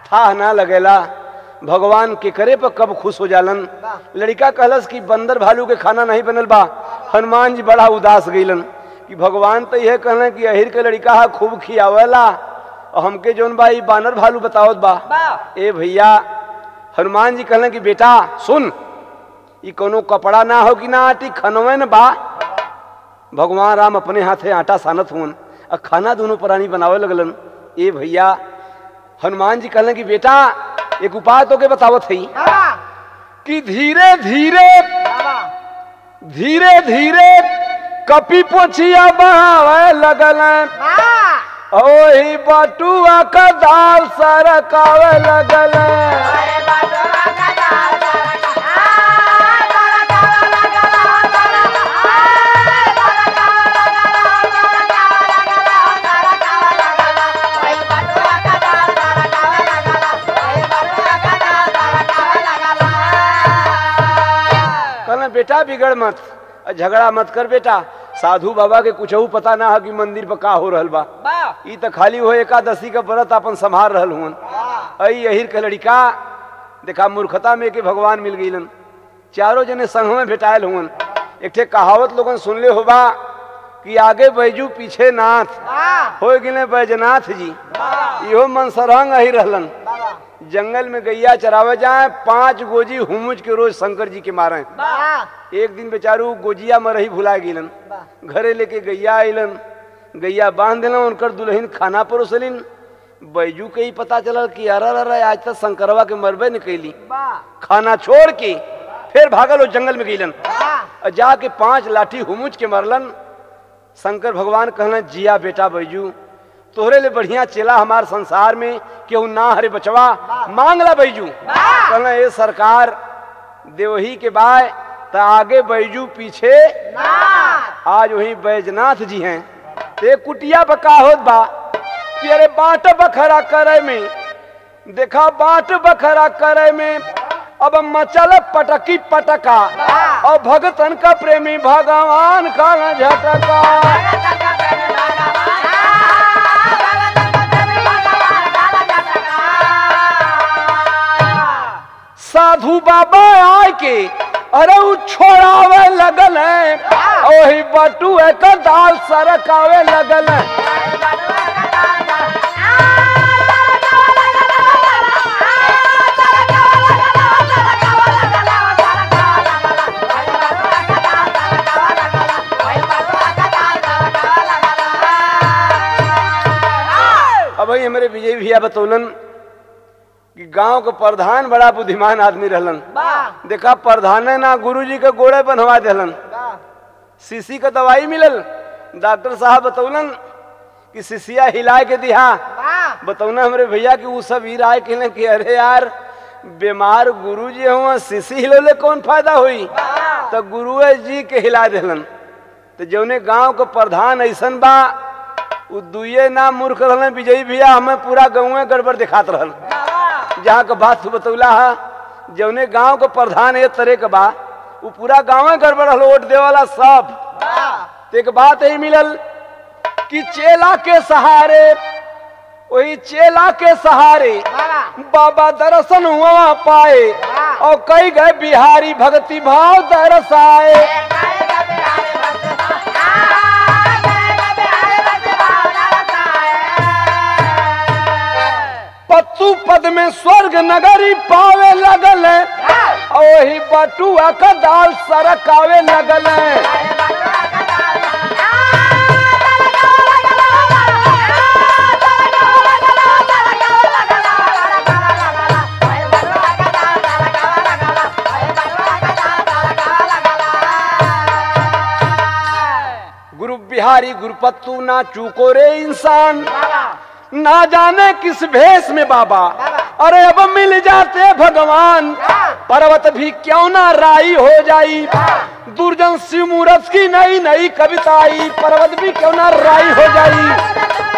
था ना लगेला भगवान के करे पर कब खुश हो जालन लड़का कहलस कि बंदर भालू के खाना नहीं बनल बा हनुमान जी बड़ा उदास गईलन कि भगवान तो यह कहलन कि अहिर के लड़का हा खूब खियावेला और हमके जौन बा ई बानर भालू बतावत बा ए भैया हनुमान जी कहलन कि बेटा सुन ई कोनो कपड़ा ना हो कि ना आटी खनवे न बा भगवान राम अपने हाथे आटा सानत हुन और खाना दोनों प्राणी बनावे लगलन ए भैया हनुमान जी कहलन कि बेटा एक उपाय तो के बतावत है कि धीरे धीरे धीरे धीरे कपी पोछिया बहावे लगल ओही बटुआ का दाल सरकावे लगल कहना बेटा बिगड़ मत और झगड़ा मत कर बेटा साधु बाबा के कुछ पता ना है कि मंदिर पर का हो रहल बा ई तो खाली हो एकादशी का व्रत अपन संभाल रहल हुन अई अहिर के लड़का देखा मूर्खता में के भगवान मिल गईलन चारों जने संग में भेटायल हुन एक ठे कहावत लोगन सुनले होबा कि आगे बैजू पीछे नाथ हो गिले बैजनाथ जी इहो मन सरहंग अही रहलन जंगल में गैया चरावे जाए पांच गोजी हुमुज के रोज शंकर जी के मारे एक दिन बेचारू गोजिया में रही भुला गिलन घरे लेके गैया आइलन गैया बांध दिलन उनकर दुल्हन खाना परोसलिन बैजू के ही पता चलल कि अरे अरे आज तक शंकरवा के मरबे न कैली खाना छोड़ के फिर भागल वो जंगल में गईलन और जाके पांच लाठी हुमुच के मरलन शंकर भगवान कहलन जिया बेटा बैजू तोहरे ले बढ़िया चेला हमार संसार में केहू ना हरे बचवा मांग ला बैजू कहना ये सरकार देवही के बाय त आगे बैजू पीछे आज वही बैजनाथ जी हैं ते कुटिया बका होत बा कि अरे बाट बखरा करे में देखा बाट बखरा करे में अब मचल पटकी पटका और भगतन का प्रेमी भगवान का झटका साधु बाबा आय के अरे उ छोड़ावे लगल है ओही बटुए का दाल सरकावे लगल है अब भाई हमारे विजय भैया बतौलन कि गांव के प्रधान बड़ा बुद्धिमान आदमी रहलन देखा प्रधान ना गुरुजी के गोड़े बनवा देलन सीसी का दवाई मिलल डॉक्टर साहब बतौलन कि सीसिया हिला के दिहा बतौना हमरे भैया कि उ सब ही राय कहले कि अरे यार बीमार गुरु जी हुआ सीसी हिलौले कौन फायदा हुई तो गुरु जी के हिला देलन तो जौने गांव के प्रधान ऐसन बा उ दुए ना मूर्ख रहलन विजयी भैया हमें पूरा गाँव गड़बड़ दिखात रहल जहाँ के बात तू बतौला है जौने गांव के प्रधान ये तरह के बा उ पूरा गाँव गड़बड़ हल वोट दे वाला सब तो एक बात यही मिलल कि चेला के सहारे वही चेला के सहारे बाबा दर्शन हुआ पाए और कई गए बिहारी भक्ति भाव दरसाए पत्तू पद में स्वर्ग नगरी पावे लगल है और वही बटुआ का दाल सरकावे लगल है गुरु बिहारी गुरुपत्तू ना चूको रे इंसान ना जाने किस भेष में बाबा अरे अब मिल जाते भगवान पर्वत भी क्यों ना राई हो जाई दुर्जन शिव मूरत की नई नई कविता आई पर्वत भी क्यों ना राई हो जाई